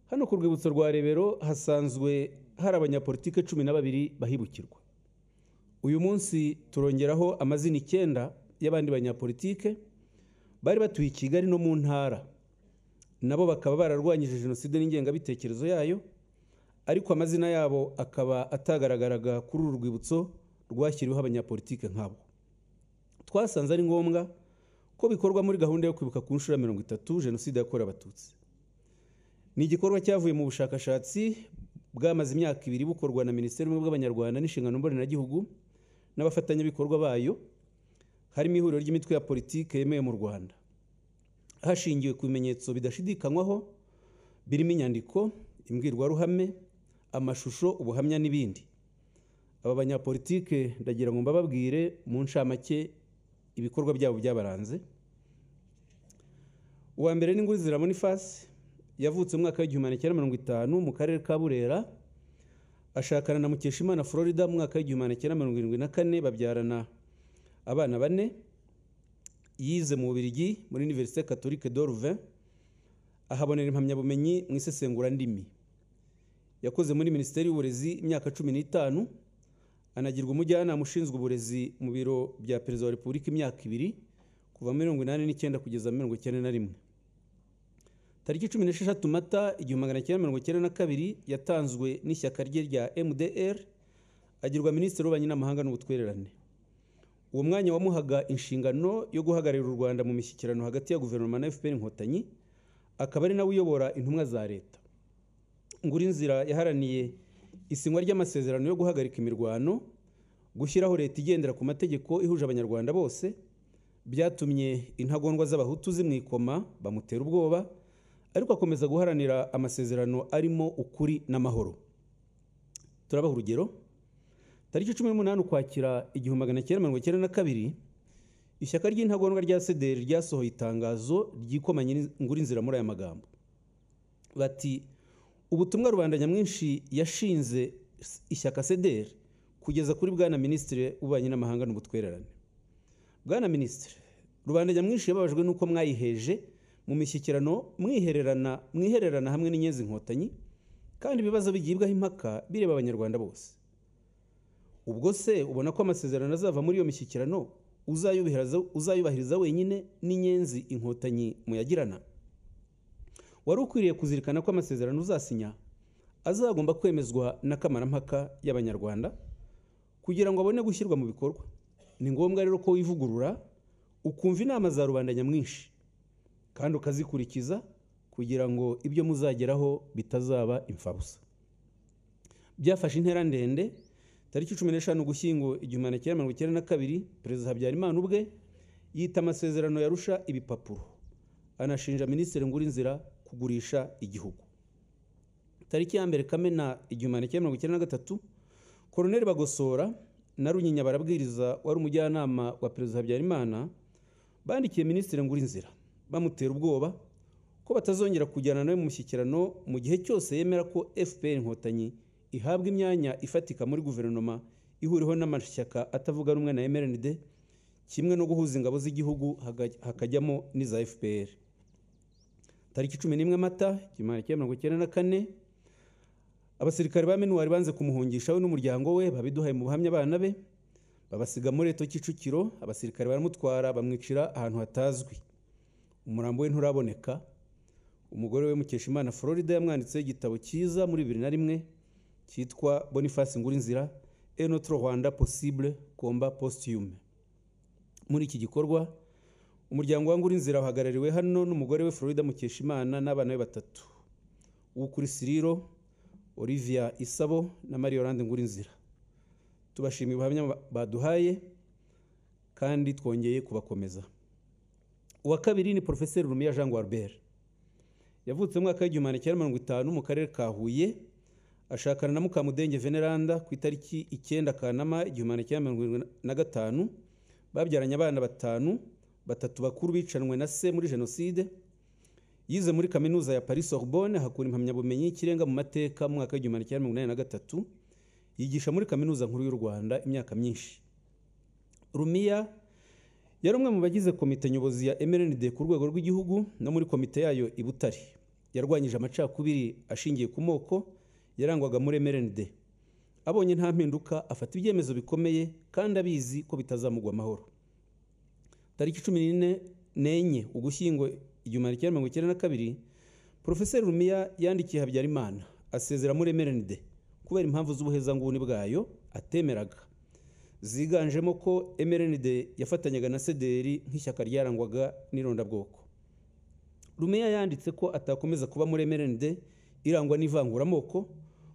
hano ku rwibutso rwa rebero hasanzwe hari abanyapolitike cumi na babiri bahibukirwa uyu munsi turongeraho amazina icyenda y'abandi banyapolitike bari batuye i kigali no mu ntara nabo bakaba bararwanyije jenoside n'ingengabitekerezo yayo ariko amazina yabo akaba atagaragaraga kuri uru rwibutso rwashyiriweho abanyapolitike nk'abo twasanze ari ngombwa ko bikorwa muri gahunda yo kwibuka ku nshuro ya mirongo itatu jenoside yakorewe abatutsi ni igikorwa cyavuye mu bushakashatsi bwamaze imyaka ibiri bukorwa na minisiteri y'ubumwe bw'abanyarwanda n'inshingano mboneragihugu n'abafatanyabikorwa bayo harimo ihuriro ry'imitwe ya politiki yemewe mu rwanda hashingiwe ku bimenyetso bidashidikanywaho birimo inyandiko imbwirwaruhame amashusho ubuhamya n'ibindi aba banyapolitike ndagira ngo mbababwire mu ncamake ibikorwa byabo byabaranze uwa mbere ni nguzira bonifasi yavutse mu mwaka w'igihumbi magana cyenda mirongo itanu mu karere ka burera ashakana na mukeshimana florida mu mwaka w'igihumbi magana cyenda mirongo irindwi na kane babyarana abana bane yize mu bubirigi muri univerisite katolike doruve ahabonera impamyabumenyi mu isesengurandimi yakoze muri minisiteri y'uburezi imyaka cumi n'itanu anagirwa umujyanama ushinzwe uburezi mu biro bya perezida wa repubulika imyaka ibiri kuva muri mirongo inani n'icyenda kugeza mirongo icyenda na rimwe tariki cumi n'esheshatu mata igihumbi magana cyenda mirongo icyenda na kabiri yatanzwe n'ishyaka rye rya mdr agirwa minisitiri w'ububanyi n'amahanga n'ubutwererane uwo mwanya wamuhaga inshingano yo guhagararira u rwanda mu mishyikirano hagati ya guverinoma na fpr inkotanyi akaba ari nawe uyobora intumwa za leta nguri inzira yaharaniye isinywa ry'amasezerano yo guhagarika imirwano gushyiraho leta igendera ku mategeko ihuje abanyarwanda bose byatumye intagondwa z'abahutu zimwikoma bamutera ubwoba ariko akomeza guharanira amasezerano arimo ukuri n'amahoro turabaha urugero tariki cumi n'umunani ukwakira igihumbi magana cyenda mirongo icyenda na kabiri ishyaka ry'intagondwa rya sederi ryasohoye itangazo ryikomanye nguri inzira muri aya magambo bati ubutumwa rubanda nyamwinshi yashinze ishyaka sederi kugeza kuri bwana minisitiri w'ububanyi n'amahanga n'ubutwererane bwana minisitiri rubanda nyamwinshi yababajwe n'uko mwayiheje mu mishyikirano mwihererana mwihererana hamwe n'inyenzi inkotanyi kandi ibibazo bigibwaho impaka bireba abanyarwanda bose ubwo se ubona ko amasezerano azava muri iyo mishyikirano uzayubahiriza wenyine n'inyenzi inkotanyi muyagirana wari ukwiriye kuzirikana ko amasezerano uzasinya azagomba kwemezwa n'akamarampaka y'abanyarwanda kugira ngo abone gushyirwa mu bikorwa ni ngombwa rero ko wivugurura ukumva inama za rubanda nyamwinshi kandi ukazikurikiza kugira ngo ibyo muzageraho bitazaba imfabusa byafashe intera ndende tariki cumi n'eshanu gushyingo igihumbi magana cyenda mirongo icyenda na kabiri perezida habyarimana ubwe yita amasezerano yarusha ibipapuro anashinja minisitiri ngurinzira kugurisha igihugu tariki ya mbere kamena igihumbi magana cyenda mirongo icyenda na gatatu koroneri bagosora na runyinya barabwiriza wari umujyanama wa perezida habyarimana bandikiye minisitiri ngurinzira bamutera ubwoba ko batazongera kujyana nawe mu mushyikirano mu gihe cyose yemera ko fpr inkotanyi ihabwa imyanya ifatika muri guverinoma ihuriweho n'amashyaka atavuga rumwe na mrnd kimwe no guhuza ingabo z'igihugu hakajyamo n'iza fpr tariki cumi n'imwe mata kimana cya mirongo icyenda na kane abasirikare ba minuwari banze kumuhungisha we n'umuryango we babiduhaye mu buhamya abana be babasiga muri reto kicukiro abasirikare baramutwara bamwicira ahantu hatazwi umurambo we nturaboneka umugore we mukeshimana florida yamwanditseho igitabo cyiza muri bibiri na rimwe cyitwa boniface ngurinzira enotro rwanda possible komba posthume muri iki gikorwa umuryango wa ngurinzira uhagarariwe hano n'umugore we florida mukeshimana n'abana be batatu ukuri siriro olivia isabo na marie orande ngurinzira tubashimiye ubuhamya baduhaye kandi twongeye kubakomeza uwa kabiri ni porofeseri rumiya jean guarbert yavutse mu mwaka w'igihumbi magana cyenda mirongo itanu mu karere ka huye ashakana na mukamudenge veneranda ku itariki icyenda kanama igihumbi magana cyenda mirongo irindwi na gatanu babyaranye abana batanu batatu bakuru bicanwe na se muri jenoside yize muri kaminuza ya paris sorbonne hakura impamyabumenyi y'ikirenga mu mateka mu mwaka w'igihumbi magana cyenda mirongo inani na gatatu yigisha muri kaminuza nkuru y'u rwanda imyaka myinshi rumiya yari umwe mu bagize komite nyobozi ya mrnd ku rwego rw'igihugu no muri komite yayo i butare yarwanyije amacakubiri ashingiye ku moko yarangwaga muri mrnd abonye nta mpinduka afata ibyemezo bikomeye kandi abizi ko bitazamugwa amahoro tariki cumi n'ine n'enye ugushyingo igihumbi kimwe mirongo icyenda na kabiri porofeseri rumiya yandikiye habyarimana asezera muri mrnd kubera impamvu z'ubuhezanguni bwayo atemeraga ziganjemo ko mrnd yafatanyaga na sederi nk'ishyaka ryarangwaga n'irondabwoko rumeya yanditse ko atakomeza kuba muri mrnd irangwa n'ivanguramoko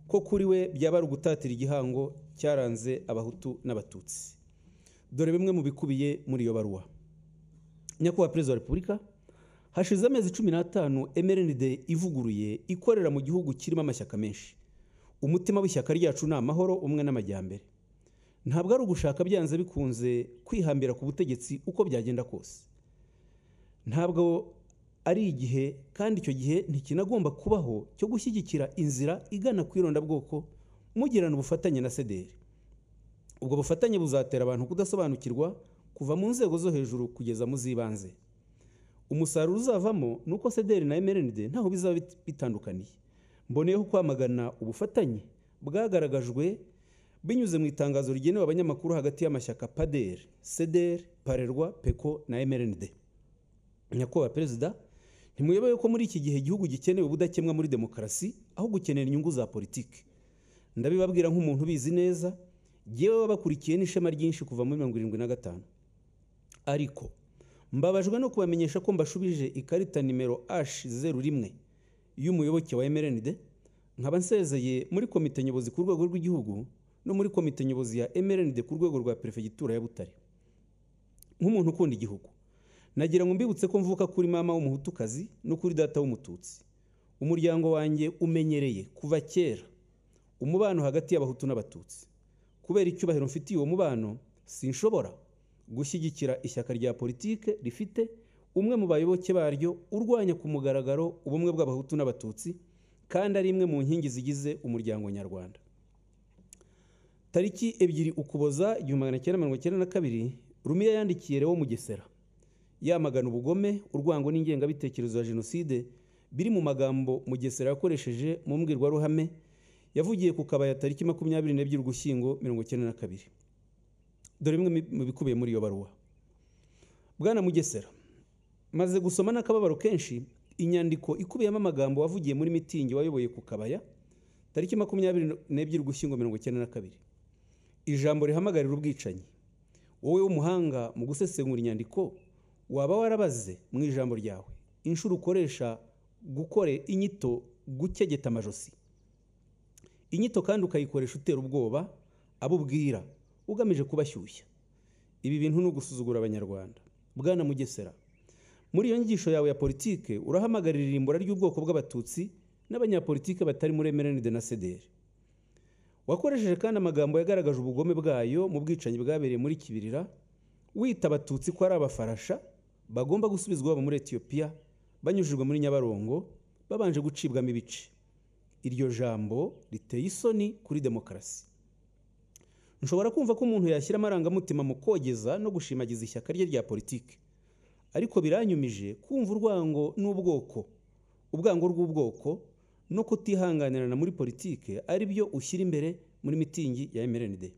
ko kuri we byaba ari ugutatira igihango cyaranze abahutu n'abatutsi dore bimwe mu bikubiye muri iyo baruwa nyakubahwa perezida wa repubulika hashize amezi cumi n'atanu mrnd ivuguruye ikorera mu gihugu kirimo amashyaka menshi umutima w'ishyaka ryacu ni amahoro umwe n'amajyambere ntabwo ari ugushaka byanze bikunze kwihambira ku butegetsi uko byagenda kose ntabwo ari igihe kandi icyo gihe ntikinagomba kubaho cyo gushyigikira inzira igana ku irondabwoko mugirana ubufatanye na sederi ubwo bufatanye buzatera abantu kudasobanukirwa kuva mu nzego zo hejuru kugeza mu z'ibanze umusaruro uzavamo ni uko sederi na mrnd ntaho bizaba bitandukaniye mboneyeho kwamagana ubufatanye bwagaragajwe binyuze mu itangazo rigenewe abanyamakuru hagati y'amashyaka paderi sederi parerwa peko na mrnd nyakubahwa perezida ntimuyobewe ko muri iki gihe igihugu gikenewe ubudakemwa muri demokarasi aho gukenera inyungu za politiki ndabibabwira nk'umuntu ubizi neza yewe wabakurikiye n'ishema ryinshi kuva muri mirongo irindwi na gatanu ariko mbabajwe no kubamenyesha ko mbashubije ikarita nimero h zeru rimwe y'umuyoboke wa mrnd nkaba nsezeye muri komite nyobozi ku rwego rw'igihugu no muri komite nyobozi ya mrnd ku rwego rwa perefegitura ya butare nk'umuntu ukunda igihugu nagira ngo mbibutse ko mvuka kuri mama w'umuhutukazi no kuri data w'umututsi umuryango wanjye umenyereye kuva kera umubano hagati y'abahutu n'abatutsi kubera icyubahiro mfitiye uwo mubano sinshobora gushyigikira ishyaka rya politike rifite umwe mu bayoboke baryo urwanya ku mugaragaro ubumwe bw'abahutu n'abatutsi kandi ari imwe mu nkingi zigize umuryango nyarwanda tariki ebyiri ukuboza igihumbi magana cyenda mirongo icyenda na kabiri rumiya yandikiye rewo mugesera yamagana ubugome urwango n'ingengabitekerezo ya jenoside biri mu magambo mugesera yakoresheje mu mbwirwaruhame yavugiye ku kabaya tariki makumyabiri n'ebyiri ugushyingo mirongo icyenda na kabiri dore bimwe mu bikubiye muri iyo baruwa bwana mugesera maze gusoma n'akababaro kenshi inyandiko ikubiyemo amagambo wavugiye muri mitingi wayoboye ku kabaya tariki makumyabiri n'ebyiri ugushyingo mirongo icyenda na kabiri ijambo rihamagarira ubwicanyi wowe w'umuhanga mu gusesengura inyandiko waba warabaze mu ijambo ryawe inshuro ukoresha gukore inyito gukegeta amajosi inyito kandi ukayikoresha utera ubwoba abo ubwira ugamije kubashyushya ibi bintu ni ugusuzugura abanyarwanda bwana mugesera muri iyo nyigisho yawe ya politike urahamagarira irimbura ry'ubwoko bw'abatutsi n'abanyapolitike batari muri emerenide na sederi wakoresheje kandi amagambo yagaragaje ubugome bwayo mu bwicanyi bwabereye muri kibirira wita abatutsi ko ari abafarasha bagomba gusubizwa iwabo muri etiyopiya banyujijwe muri nyabarongo babanje gucibwamo ibice iryo jambo riteye isoni kuri demokarasi nshobora kumva ko umuntu yashyira amarangamutima mu kogeza no gushimagiza ishyaka rye rya politiki ariko biranyumije kumva urwango n'ubwoko ubwango rw'ubwoko no kutihanganirana muri politiki ari byo ushyira imbere muri mitingi ya mrnd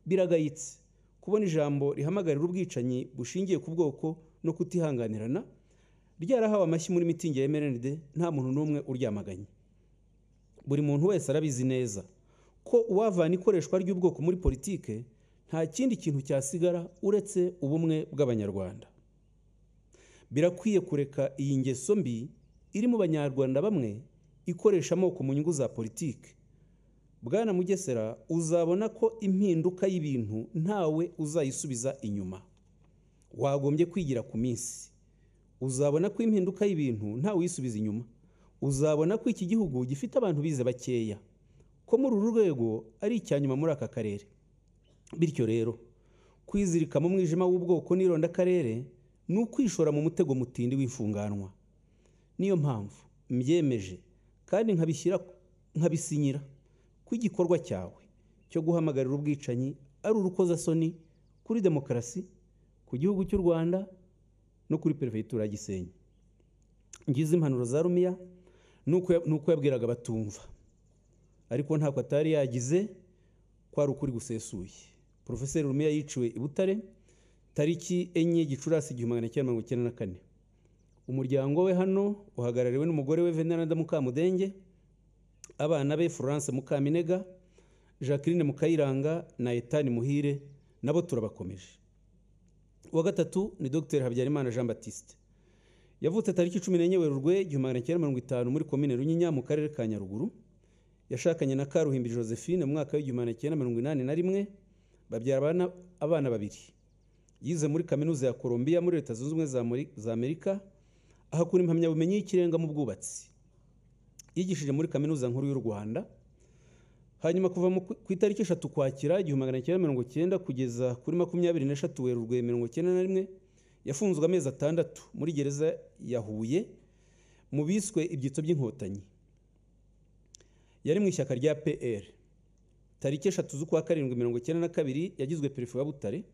biragayitse kubona ijambo rihamagarira ubwicanyi bushingiye ku bwoko no kutihanganirana ryarahawe amashyi muri mitingi ya mrnd nta muntu n'umwe uryamaganye buri muntu wese arabizi neza ko uwavana ikoreshwa ry'ubwoko muri politike nta kindi kintu cyasigara uretse ubumwe bw'abanyarwanda birakwiye kureka iyi ngeso mbi iri mu banyarwanda bamwe ikoresha amoko mu nyungu za politike bwana mugesera uzabona ko impinduka y'ibintu ntawe uzayisubiza inyuma wagombye kwigira ku minsi uzabona ko impinduka y'ibintu ntawe uyisubiza inyuma uzabona ko iki gihugu gifite abantu bize bakeya ko muri uru rwego ari icya nyuma muri aka karere bityo rero kwizirika mu mwijima w'ubwoko n'ironda akarere ni ukwishora mu mutego mutindi w'ifunganwa niyo mpamvu mbyemeje kandi nkabishyira nkabisinyira ko igikorwa cyawe cyo guhamagarira ubwicanyi ari urukozasoni kuri demokarasi ku gihugu cy'u rwanda no kuri perefegitura ya gisenyi ngize impanuro za rumiya n'uko yabwiraga batumva ariko ntabwo atari yagize ko ari ukuri gusesuye porofeseri rumiya yiciwe i butare tariki enye gicurasi igihumbi magana cyenda mirongo icyenda na kane umuryango we hano uhagarariwe n'umugore we veneranda mukamudenge abana be florence mukaminega jacqueline mukayiranga na etani muhire nabo turabakomeje uwa gatatu ni dr habyarimana jean batiste yavutse tariki cumi n'enye werurwe igihumbi magana cyenda mirongo itanu muri komine runyinya mu karere ka nyaruguru yashakanye na karuhimbi josephine mu mwaka w'igihumbi magana cyenda mirongo inani na rimwe babyara abana babiri yize muri kaminuza ya colombia muri leta zunze ubumwe za amerika ahakura impamyabumenyi y'ikirenga mu bwubatsi yigishije muri kaminuza nkuru y'u rwanda hanyuma kuva ku itariki eshatu kwakira igihumbi magana cyenda mirongo cyenda kugeza kuri makumyabiri n'eshatu werurwe mirongo cyenda na rimwe yafunzwe amezi atandatu muri gereza ya huye mu biswe ibyitso by'inkotanyi yari mu ishyaka rya pr tariki eshatu z'ukwa karindwi mirongo icyenda na kabiri yagizwe perefe wa butare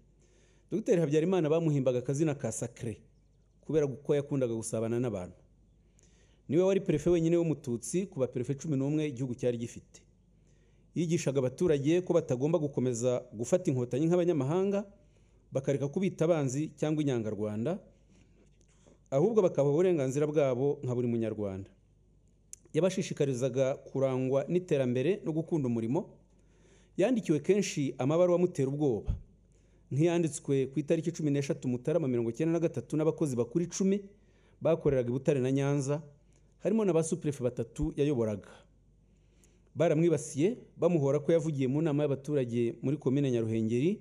dogiteri habyarimana bamuhimbaga akazina ka sakire kubera ko yakundaga gusabana n'abantu niwe wari perefe wenyine w'umututsi ku baperefe cumi n'umwe igihugu cyari gifite yigishaga abaturage ko batagomba gukomeza gufata inkotanyi nk'abanyamahanga bakareka kubita abanzi cyangwa inyangarwanda ahubwo bakaba uburenganzira bwabo nka buri munyarwanda yabashishikarizaga kurangwa n'iterambere no gukunda umurimo yandikiwe kenshi amabaruwa amutera ubwoba nk'iyanditswe ku itariki cumi n'eshatu mutarama mirongo icyenda na gatatu n'abakozi bakuru icumi bakoreraga i butare na nyanza harimo na ba supurefe batatu yayoboraga baramwibasiye bamuhora ko yavugiye mu nama y'abaturage muri komine nyaruhengeri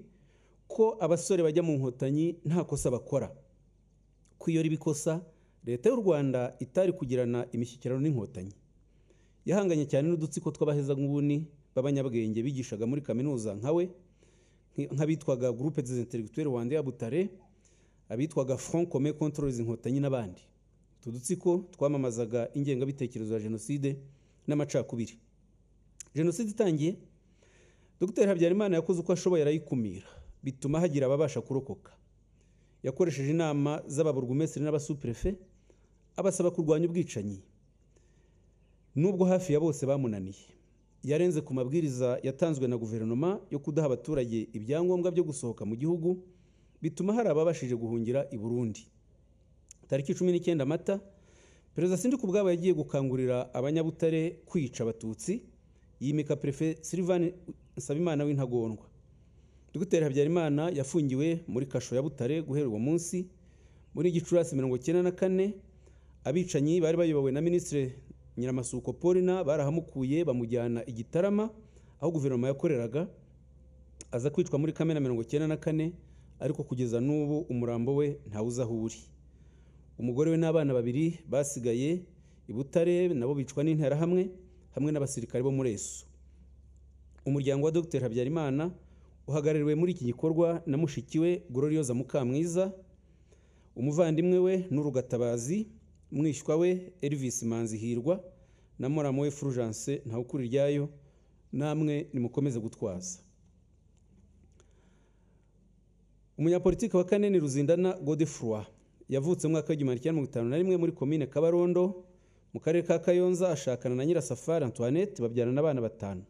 ko abasore bajya mu nkotanyi nta kosa bakora ko iyo riba ikosa leta y'u rwanda itari kugirana imishyikirano n'inkotanyi yahanganye cyane n'udutsiko tw'abahezanguni b'abanyabwenge bigishaga muri kaminuza nka we nk'abitwaga groupe des intellectuels rwanda ya butare abitwaga front commun contre les inkotanyi n'abandi utu dutsiko twamamazaga ingengabitekerezo ya jenoside n'amacakubiri jenoside itangiye dr habyarimana yakoze uko ashoboye arayikumira bituma hagira ababasha kurokoka yakoresheje inama z'ababurugumesitiri n'abasuperefe abasaba kurwanya ubwicanyi nubwo hafi ya bose bamunaniye yarenze ku mabwiriza yatanzwe na guverinoma yo kudaha abaturage ibyangombwa byo gusohoka mu gihugu bituma hari ababashije guhungira i burundi tariki cumi n'icyenda mata perezida sindi ku bwabo yagiye gukangurira abanyabutare kwica abatutsi yimika perefe silivani nsabimana w'intagondwa dogiteri habyarimana yafungiwe muri kasho ya butare guhera uwo munsi muri gicurasi mirongo icyenda na kane abicanyi bari bayobowe na minisitiri nyiramasuko polina barahamukuye bamujyana igitarama aho guverinoma yakoreraga aza kwicwa muri kamena mirongo icyenda na kane ariko kugeza n'ubu umurambo we ntawe uzi aho uri umugore we n'abana babiri basigaye i butare nabo bicwa n'interahamwe hamwe n'abasirikare bo muri esu umuryango wa dogiteri habyarimana uhagarariwe muri iki gikorwa na mushiki we gororiyoza mukamwiza umuvandimwe we n'urugatabazi mwishywa we elvis manzi hirwa na muramu we fulgence ntawukuri ryayo namwe nimukomeze gutwaza umunyapolitiki wa kane ni ruzindana godefroi yavutse mu mwaka w'igihumbi kimwe mirongo itanu na rimwe muri komine kabarondo mu karere ka kayonza ashakana na nyirasafari antoinette babyarana abana batanu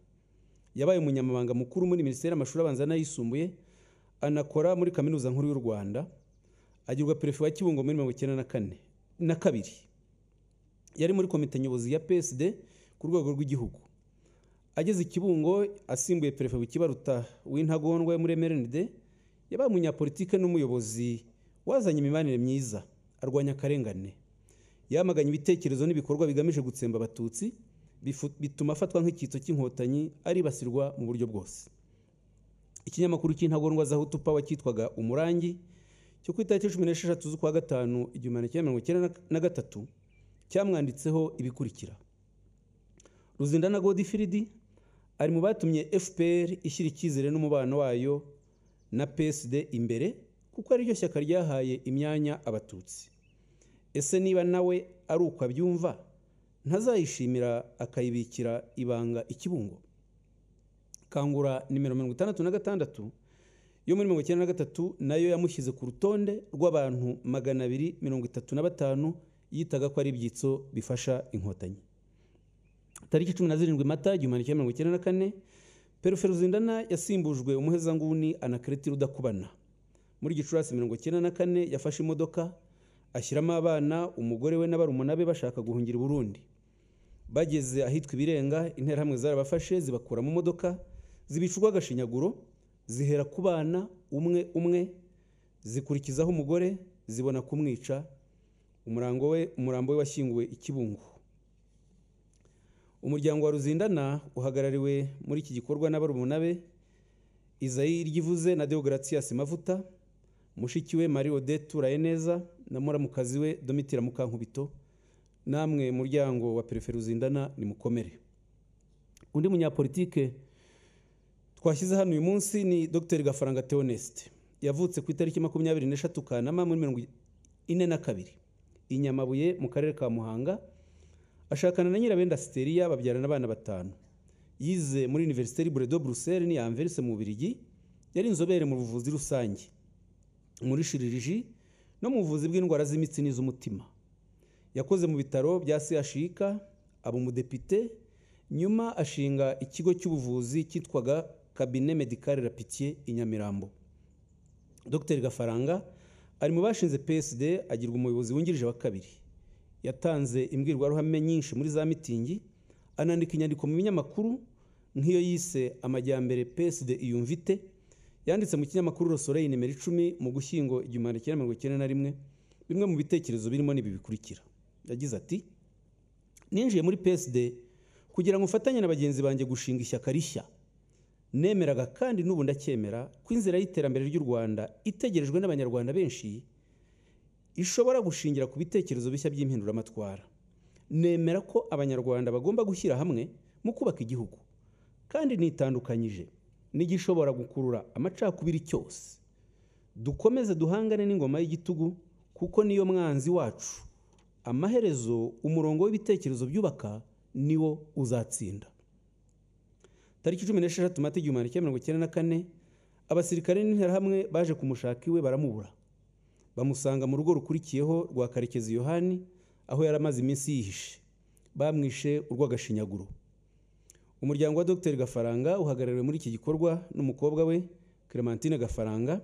yabaye umunyamabanga mukuru muri minisiteri y'amashuri abanza n'ayisumbuye anakora muri kaminuza nkuru y'u rwanda agirwa perefe wa kibungo muri mirongo icyenda na kane na kabiri yari muri komite nyobozi ya psd ku rwego rw'igihugu ageze i kibungo asimbuye perefe bukibaruta w'intagondwa muri mrnd yabaye umunyapolitike n'umuyobozi wazanye imibanire myiza arwanya akarengane yamaganye ibitekerezo n'ibikorwa bigamije gutsemba abatutsi bituma afatwa nk'icyitso cy'inkotanyi aribasirwa mu buryo bwose ikinyamakuru cy'intagondwa za hutupawa cyitwaga umurangi cyo ku itariki cumi n'esheshatu z'ukwa gatanu igihumbi magana cyenda mirongo icyenda na gatatu cyamwanditseho ibikurikira ruzindana godifiridi ari mu batumye fpr ishyira icyizere n'umubano wayo na psd imbere kuko ariryo shyaka ryahaye imyanya abatutsi ese niba nawe ari uko abyumva ntazayishimira akayibikira ibanga ikibungo kangura nimero mirongo itandatu na gatandatu yo muri mirongo icyenda na gatatu nayo yamushyize ku rutonde rw'abantu magana abiri mirongo itatu na batanu yitaga ko ari ibyitso bifasha inkotanyi tariki cumi na zirindwi mata igihumbi kimwe mirongo icyenda na kane perezida yasimbujwe umuhezanguni anakereti rudakubana muri gicurasi mirongo icyenda na kane yafashe imodoka ashyiramo abana umugore we n'abarumuna be bashaka guhungira i burundi bageze ahitwa ibirenga interahamwe zarabafashe zibakura mu modoka zibicurwa agashinyaguro zihera ku bana umwe umwe zikurikizaho umugore zibona kumwica umurango we umurambo we washyinguwe i kibungo umuryango wa ruzindana uhagarariwe muri iki gikorwa n'abarumuna be izayi ry'ivuze na deogaratiyasi mavuta mushiki we marie odette turayineza na muramukazi we domitira mukankubito namwe muryango wa perefe ruzindana ni mukomere undi munyapolitike twashyize hano uyu munsi ni dr gafaranga theoneste yavutse ku itariki makumyabiri n'eshatu kanama muri mirongo ine na kabiri i nyamabuye mu karere ka muhanga ashakana na nyirabenda siteriya babyarana abana batanu yize muri univerisite buredo buruseli ni anverise mu bubirigi yari inzobere mu buvuzi rusange muri shiririji no mu buvuzi bw'indwara z'imitsi n'iz'umutima yakoze mu bitaro bya chik aba umudepite nyuma ashinga ikigo cy'ubuvuzi cyitwaga kabine medicale rapitiye i nyamirambo dr gafaranga ari mu bashinze psd agirwa umuyobozi wungirije wa kabiri yatanze imbwirwaruhame nyinshi muri za mitingi anandika inyandiko mu binyamakuru nk'iyo yise amajyambere peside iyumvite yanditse mu kinyamakuru rosoreyi nimero icumi mu gushyingo igihumbi kimwe mirongo icyenda na rimwe bimwe mu bitekerezo birimo n'ibi bikurikira yagize ati ninjiye muri peside kugira ngo ufatanye na bagenzi banjye gushinga ishyaka rishya nemeraga kandi n'ubu ndacyemera ko inzira y'iterambere ry'u rwanda itegerejwe n'abanyarwanda benshi ishobora gushingira ku bitekerezo bishya by'impinduramatwara nemera ko abanyarwanda bagomba gushyira hamwe mu kubaka igihugu kandi nitandukanyije n'igishobora gukurura amacakubiri cyose dukomeze duhangane n'ingoma y'igitugu kuko niyo mwanzi wacu amaherezo umurongo w'ibitekerezo byubaka niwo uzatsinda tariki cumi n'esheshatu mata igihumbi kimwe mirongo icyenda na kane abasirikare n'interahamwe baje kumushaka iwe baramubura bamusanga mu rugo rukurikiyeho rwa karekezi yohani aho yari amaze iminsi yihishe bamwishe urw'agashinyaguro umuryango wa dr gafaranga uhagarariwe muri iki gikorwa n'umukobwa we clementine gafaranga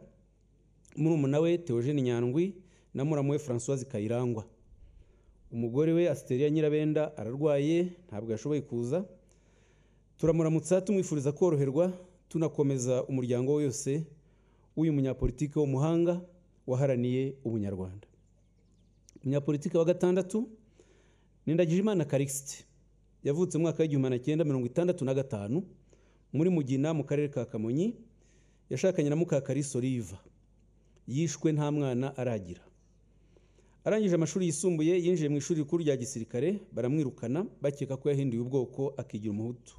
murumuna we theogene nyandwi na muramu we francoise kayirangwa umugore we asiteria nyirabenda ararwaye ntabwo yashoboye kuza turamuramutsa tumwifuriza koroherwa tunakomeza umuryango we yose w'uyu munyapolitike w'umuhanga waharaniye ubunyarwanda umunyapolitiki wa gatandatu Imana karikisite yavutse mu mwaka w'igihumbi na cyenda mirongo itandatu na gatanu muri mugina mu karere ka kamonyi yashakanye na mukakarisa oliva yishwe nta mwana aragira arangije amashuri yisumbuye yinjiye mu ishuri rikuru rya gisirikare baramwirukana bakeka ko yahinduye ubwoko akigira umuhutu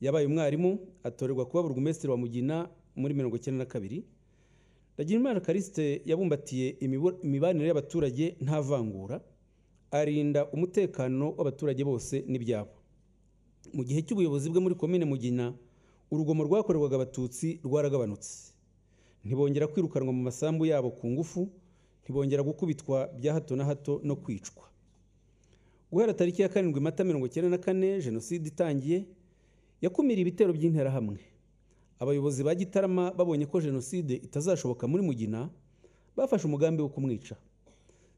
yabaye umwarimu atorerwa kuba burugumesitiri wa mugina muri mirongo icyenda na kabiri Imana karisite yabumbatiye imibanire y'abaturage nta vangura arinda umutekano w'abaturage bose n'ibyabo mu gihe cy'ubuyobozi bwe muri komine mugina urugomo rwakorerwaga abatutsi rwaragabanutse ntibongera kwirukanwa mu masambu yabo ku ngufu ntibongera gukubitwa bya hato na hato no kwicwa guhera tariki ya karindwi mata mirongo icyenda na kane jenoside itangiye yakumiriye ibitero by'interahamwe abayobozi ba gitarama babonye ko jenoside itazashoboka muri mugina bafashe umugambi wo kumwica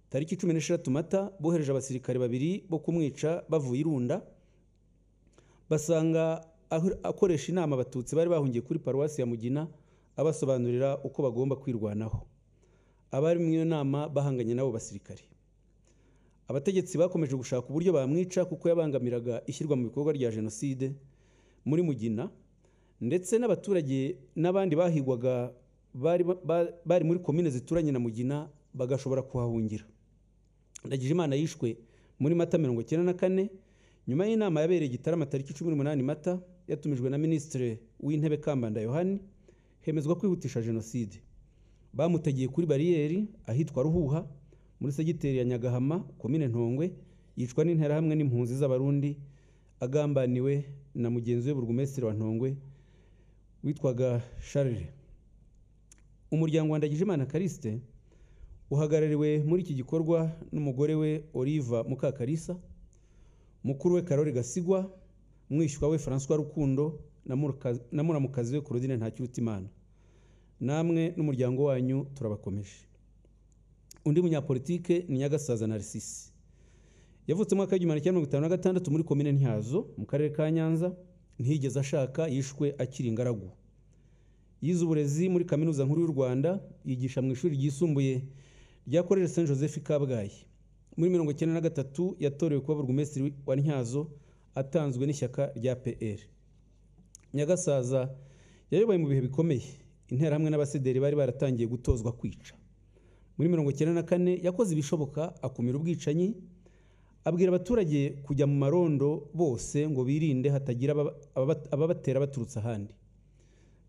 tariki cumi n'eshatu mata bohereje abasirikare babiri bo kumwica bavuye irunda basanga akoresha inama abatutsi bari bahungiye kuri paruwasi ya mugina abasobanurira uko bagomba kwirwanaho abari mu iyo nama bahanganye n'abo basirikare abategetsi bakomeje gushaka uburyo bamwica kuko yabangamiraga ishyirwa mu bikorwa rya jenoside muri mugina ndetse n'abaturage n'abandi bahigwaga bari muri komine zituranye na mugina bagashobora kuhahungira imana yishwe muri mata mirongo icyenda na kane nyuma y'inama yabereye igitarama tariki cumi n'umunani mata yatumijwe na minisitiri w'intebe kambanda yohani hemezwa kwihutisha jenoside bamutegeye kuri bariyeri ahitwa ruhuha muri segiteri ya nyagahama komine ntongwe yicwa n'interahamwe n'impunzi z'abarundi agambaniwe na mugenzi we burugumesitiri wa ntongwe witwaga sharire umuryango wa ndagijimana karisite uhagarariwe muri iki gikorwa n'umugore we oliva mukakarisa mukuru we karori gasigwa mwishywa we francois rukundo na muruka- na muramukazi we claudine ntakirutimana namwe n'umuryango wanyu turabakomeje undi munyapolitike ni nyagasaza narisisi yavutse mu mwaka w'igihumbi kimwe magana cyenda mirongo itanu na gatandatu muri komine ntyazo mu karere ka nyanza ntiyigeze ashaka yishwe akiri ingaragu yize uburezi muri kaminuza nkuru y'u rwanda yigisha mu ishuri ryisumbuye rya korere saint joseph i kabgayi muri mirongo icyenda na gatatu yatorewe kuba burugumesitiri wa ntyazo atanzwe n'ishyaka rya pr nyagasaza yayoboye mu bihe bikomeye interahamwe n'abasederi bari baratangiye gutozwa kwica muri mirongo icyenda na kane yakoze ibishoboka akumira ubwicanyi abwira abaturage kujya mu marondo bose ngo birinde hatagira ababa- ababa- ababatera baturutse ahandi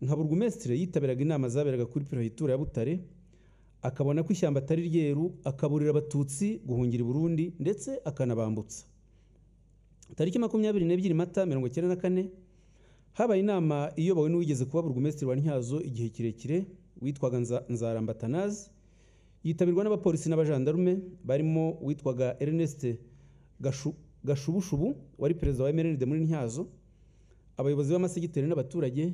nka burugumesitire yitabiraga inama zaberaga kuri perefegitura ya butare akabona ko ishyamba atari ryeru akaburira abatutsi guhungira i burundi ndetse akanabambutsa tariki makumyabiri n'ebyiri mata mirongo icyenda na kane habaye inama iyobowe n'uwigeze kuba burugumesitiri wa ntyazo igihe kirekire witwaga Nza- nzaramba tanazi yitabirwa n'abapolisi n'abajandarume barimo uwitwaga ernest Gashu- gashubushubu wari perezida wa mrnd muri ntyazo abayobozi b'amasegiteri n'abaturage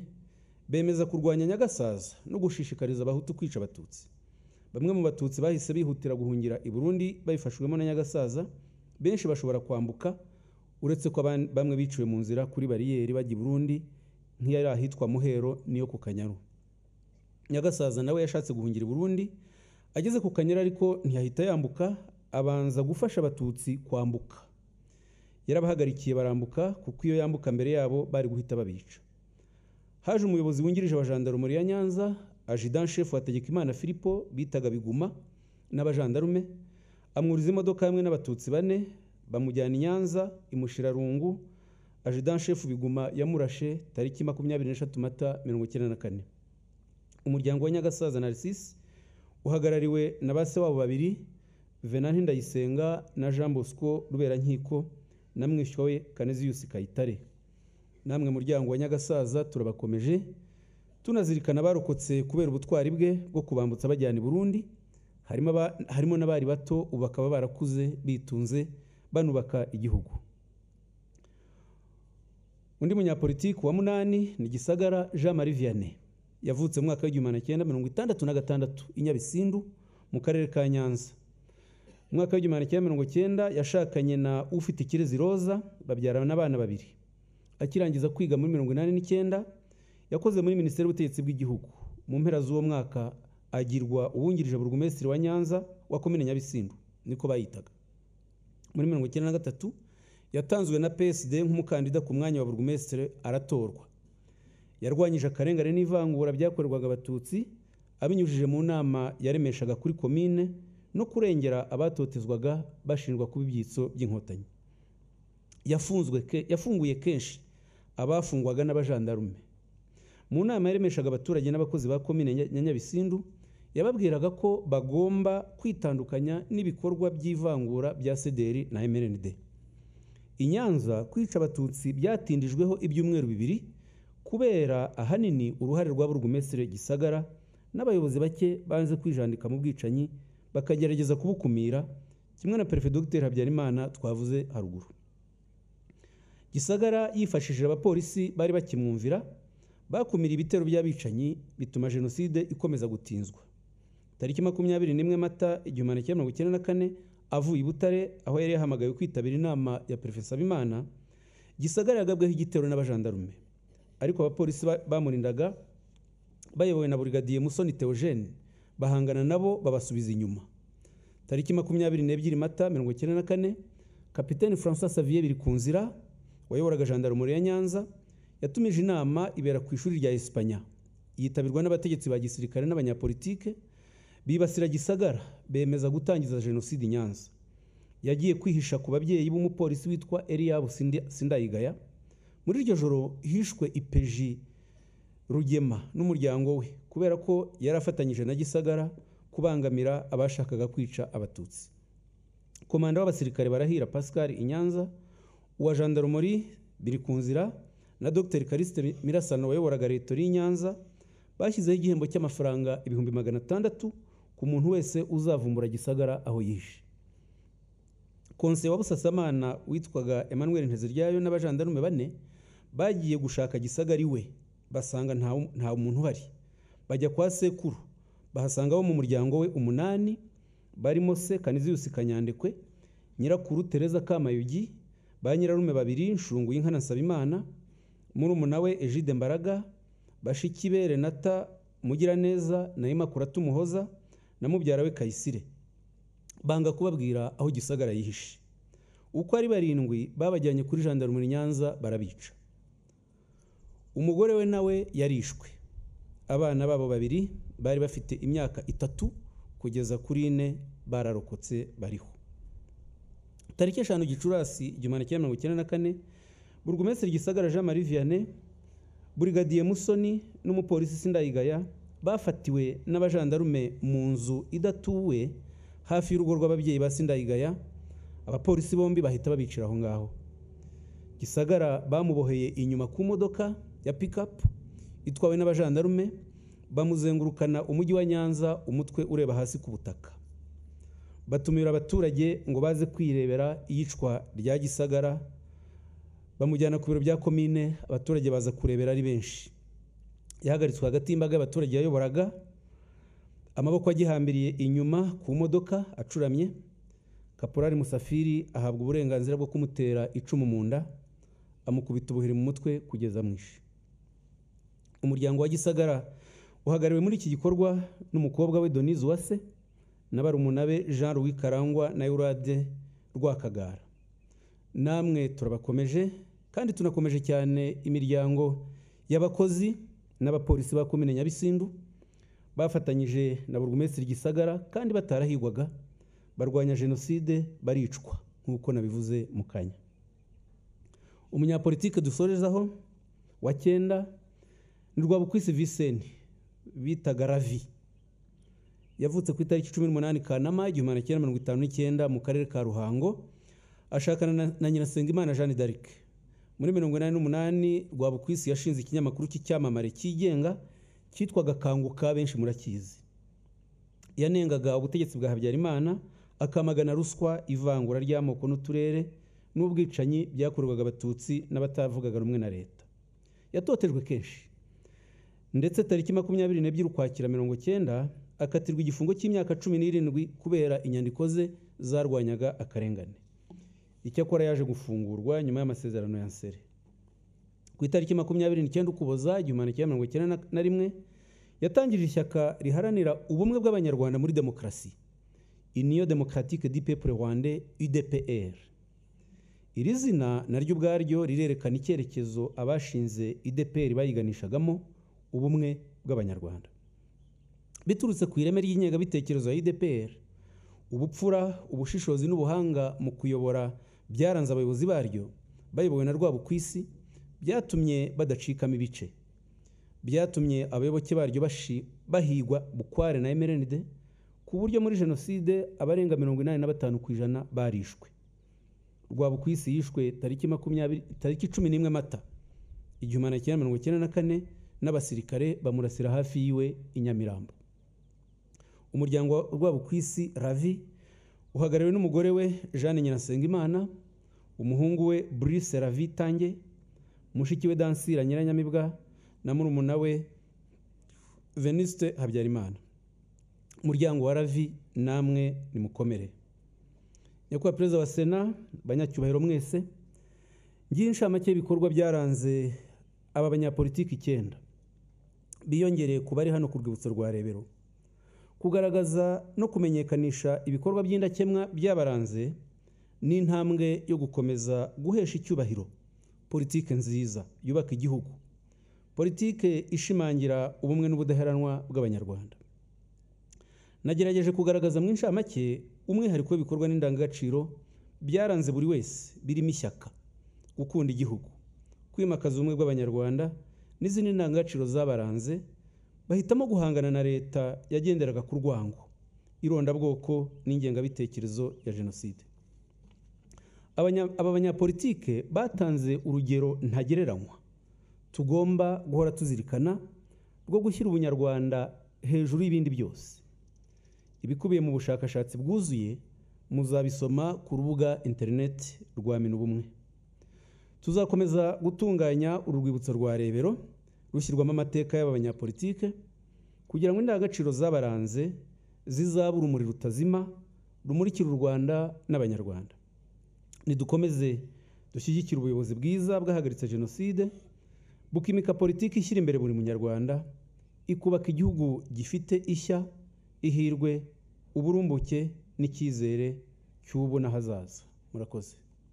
bemeza kurwanya nyagasaza no gushishikariza abahutu kwica abatutsi bamwe mu batutsi bahise bihutira guhungira i burundi babifashwemo na nyagasaza benshi bashobora kwambuka uretse ko aban- bamwe biciwe mu nzira kuri bariyeri bajya i burundi nk'iyari ahitwa muhero n'iyo ku kanyaru nyagasaza nawe yashatse guhungira i burundi ageze ku kanyara ariko ntiyahita yambuka abanza gufasha abatutsi kwambuka yarabahagarikiye barambuka kuko iyo yambuka mbere yabo bari guhita babica haje umuyobozi wungirije wa jandarumuri ya nyanza ajidan shefu wa tegekimana filipo bitaga biguma n'abajandarume amwuriza imodoka hamwe n'abatutsi bane bamujyana i nyanza imushirarungu ajidan shefu biguma yamurashe tariki makumyabiri n'eshatu mata mirongo icyenda na kane umuryango wa nyagasaza narisisi uhagarariwe na ba se wabo babiri venanti ndayisenga na jean bosco ruberankiko na mwishywa we kaneziyusi kayitare namwe muryango wa nyagasaza turabakomeje tunazirikana abarokotse kubera ubutwari bwe bwo kubambutsa bajyana i burundi harimo aba- harimo n'abari bato ubu bakaba barakuze bitunze banubaka igihugu undi munyapolitiki wa munani ni gisagara jean marie vianney yavutse mu mwaka w'igihumbi magana cyenda mirongo itandatu na gatandatu i nyabisindu mu karere ka nyanza mu mwaka w'igihumbi magana cyenda mirongo cyenda yashakanye na ufite ikirezi roza babyarana abana babiri akirangiza kwiga muri mirongo inani n'icyenda yakoze muri minisiteri y'ubutegetsi bw'igihugu mu mpera z'uwo mwaka agirwa uwungirije burugumesitiri wa nyanza wa komine nyabisindu niko bayitaga muri mirongo icyenda na gatatu yatanzwe na psd nk'umukandida ku mwanya wa burugumesitiri aratorwa yarwanyije akarengane n'ivangura byakorerwaga abatutsi abinyujije mu nama yaremeshaga kuri komine no kurengera abatotezwaga bashinjwa kuba ibyitso by'inkotanyi yafunzwe ke- yafunguye kenshi abafungwaga n'abajandarume mu nama yaremeshaga abaturage n'abakozi ba komine Nya- ya nyabisindu yababwiraga ko bagomba kwitandukanya n'ibikorwa by'ivangura bya sederi na mrnd i nyanza kwica abatutsi byatindijweho ibyumweru bibiri kubera ahanini uruhare rwa burugumesitiri gisagara n'abayobozi bake banze kwijandika mu bwicanyi bakagerageza kubukumira kimwe na perefe dogiteri habyarimana twavuze haruguru gisagara yifashishije abapolisi bari bakimwumvira bakumira ibitero by'abicanyi bituma jenoside ikomeza gutinzwa tariki makumyabiri n'imwe mata igihumbi magana cyenda mirongo icyenda na kane avuye i butare aho yari yahamagawe kwitabira inama ya perefesa bimana gisagara yagabweho igitero n'abajandarume ariko abapolisi ba- bamurindaga bayobowe na burigadiye musoni theogene bahangana nabo babasubiza inyuma tariki makumyabiri n'ebyiri mata mirongo icyenda na kane kapiteni francois savier biri ku nzira wayoboraga jandarumuri ya nyanza yatumije inama ibera ku ishuri rya esipanya yitabirwa n'abategetsi ba gisirikare n'abanyapolitike bibasira gisagara bemeza gutangiza jenoside i nyanza yagiye kwihisha ku babyeyi b'umupolisi witwa eliyabu Sindi- sindayigaya muri iryo joro hishwe ipeji rugema n'umuryango we kubera ko yari afatanyije na gisagara kubangamira abashakaga kwica abatutsi komanda w'abasirikare barahira pascal inyanza uwa jandarumori biri ku nzira na dr kariste mirasano wayoboraga retori y'inyanza bashyizeho igihembo cy'amafaranga ibihumbi magana atandatu ku muntu wese uzavumbura gisagara aho yishe konse wa busasamana witwaga emmanuel nteziryayo n'abajandarume bane bagiye gushaka gisagari we basanga nta nta muntu uhari bajya kwa sekuru bahasanga abo mu muryango we umunani barimo se kaniziyusi kanyandekwe nyirakuru tereza kamayugi ba nyirarume babiri nshungu y'inkana nsabimana murumuna we ejide mbaraga bashiki be renata mugiraneza na imakura tumuhoza na mubyara we kayisire banga kubabwira aho gisagara yihishe uko ari barindwi babajyanye kuri jandarumuri nyanza barabica umugore we nawe yarishwe abana babo babiri bari bafite imyaka itatu kugeza kuri ine bararokotse bariho tariki eshanu gicurasi igihumbi kimwe mirongo icyenda na kane burugumesitiri gisagara jean marie vianney burigadiye musoni n'umupolisi sindayigaya bafatiwe n'abajandarume mu nzu idatuwe hafi y'urugo rw'ababyeyi ba sindayigaya abapolisi bombi bahita babicira aho ngaho gisagara bamuboheye inyuma ku modoka ya pikapu itwawe n'abajandarume bamuzengurukana umujyi wa nyanza umutwe ureba hasi ku butaka batumira abaturage ngo baze kwirebera iyicwa rya gisagara bamujyana ku biro bya komine abaturage baza kurebera ari benshi yahagaritswe hagati y'imbaga y'abaturage yayoboraga amaboko agihambiriye inyuma ku modoka acuramye kaporari musafiri ahabwa uburenganzira bwo kumutera icumu mu nda amukubita ubuhiri mu mutwe kugeza mwishe umuryango wa gisagara uhagarariwe muri iki gikorwa n'umukobwa we donise uwase na barumuna be jean louis karangwa na eurade rwakagara namwe turabakomeje kandi tunakomeje cyane imiryango y'abakozi n'abapolisi ba komine nyabisindu bafatanyije na burugumesitiri gisagara kandi batarahigwaga barwanya jenoside baricwa nk'uko nabivuze mu kanya umunyapolitike dusorezaho wa cyenda ni rwabukwisi viseni bitaga ravi yavutse ku itariki cumi n'umunani kanama igihumbi magana cyenda mirongo itanu n'icyenda mu karere ka ruhango ashakana na nyirasengimana jeanne d'arc muri mirongo inani n'umunani rwabukwisi yashinze ikinyamakuru cy'icyamamare cyigenga cyitwaga kanguka benshi murakizi yanengaga ubutegetsi bwa habyarimana akamagana ruswa ivangura ry'amoko n'uturere n'ubwicanyi byakorerwaga abatutsi n'abatavugaga rumwe na leta yatotejwe kenshi ndetse tariki makumyabiri n'ebyiri ukwakira mirongo cyenda akatirwa igifungo cy'imyaka cumi n'irindwi kubera inyandiko ze zarwanyaga akarengane icyakora yaje gufungurwa nyuma y'amasezerano ya nsere ku itariki makumyabiri n'icyenda ukuboza igihumbi kimwe mirongo icyenda na rimwe yatangije ishyaka riharanira ubumwe bw'abanyarwanda muri demokarasi iniyo demokaratike di pepure rwande udpr iri zina naryo ubwaryo rirerekana icyerekezo abashinze idpr bayiganishagamo ubumwe bw'abanyarwanda biturutse ku ireme ry'inyegabitekerezo ya idpr ubupfura ubushishozi n'ubuhanga mu kuyobora byaranze abayobozi baryo bayobowe na rwabo ku isi byatumye badacikamo ibice byatumye abayoboke baryo bahigwa bukware na emerenide ku buryo muri jenoside abarenga mirongo inani na batanu ku ijana barishwe rwabo ku isi yishwe tariki makumyabiri tariki cumi n'imwe mata igihumbi na cyenda mirongo icyenda na kane n'abasirikare bamurasira hafi yiwe i nyamirambo umuryango rwabo ku isi ravi uhagarariwe n'umugore we jeanne nyirasengimana umuhungu we brice ravi tange mushiki we dansira nyiranyamibwa na murumuna we veniste habyarimana umuryango wa ravi namwe nimukomere nyakubahwa perezida wa sena banyacyubahiro mwese ngiye inshamake y'ibikorwa byaranze aba banyapolitiki icyenda biyongereye ku bari hano ku rwibutso rwa rebero kugaragaza no kumenyekanisha ibikorwa by'indakemwa byabaranze ni intambwe yo gukomeza guhesha icyubahiro politike nziza yubaka igihugu politike ishimangira ubumwe n'ubudaheranwa bw'abanyarwanda nagerageje kugaragaza mu inshamake umwihariko w'ibikorwa n'indangagaciro byaranze buri wese birimo ishyaka gukunda igihugu kwimakaza ubumwe bw'abanyarwanda n'izindi ndangagaciro zabaranze bahitamo guhangana na leta yagenderaga ku rwango irondabwoko n'ingengabitekerezo ya jenoside aba banyapolitike batanze urugero ntagereranywa tugomba guhora tuzirikana rwo gushyira ubunyarwanda hejuru y'ibindi byose ibikubiye mu bushakashatsi bwuzuye muzabisoma ku rubuga interineti rwa minu ubumwe tuzakomeza gutunganya urwibutso rwa rebero rushyirwamo amateka y'abanyapolitike kugira ngo indangagaciro zabaranze zizabe urumuri rutazima rumurikira u rwanda n'abanyarwanda nidukomeze dushyigikire ubuyobozi bwiza bwahagaritse jenoside bukimika politiki ishyira imbere buri munyarwanda ikubaka igihugu gifite ishya ihirwe uburumbuke n'icyizere cy'ubu n'ahazaza murakoze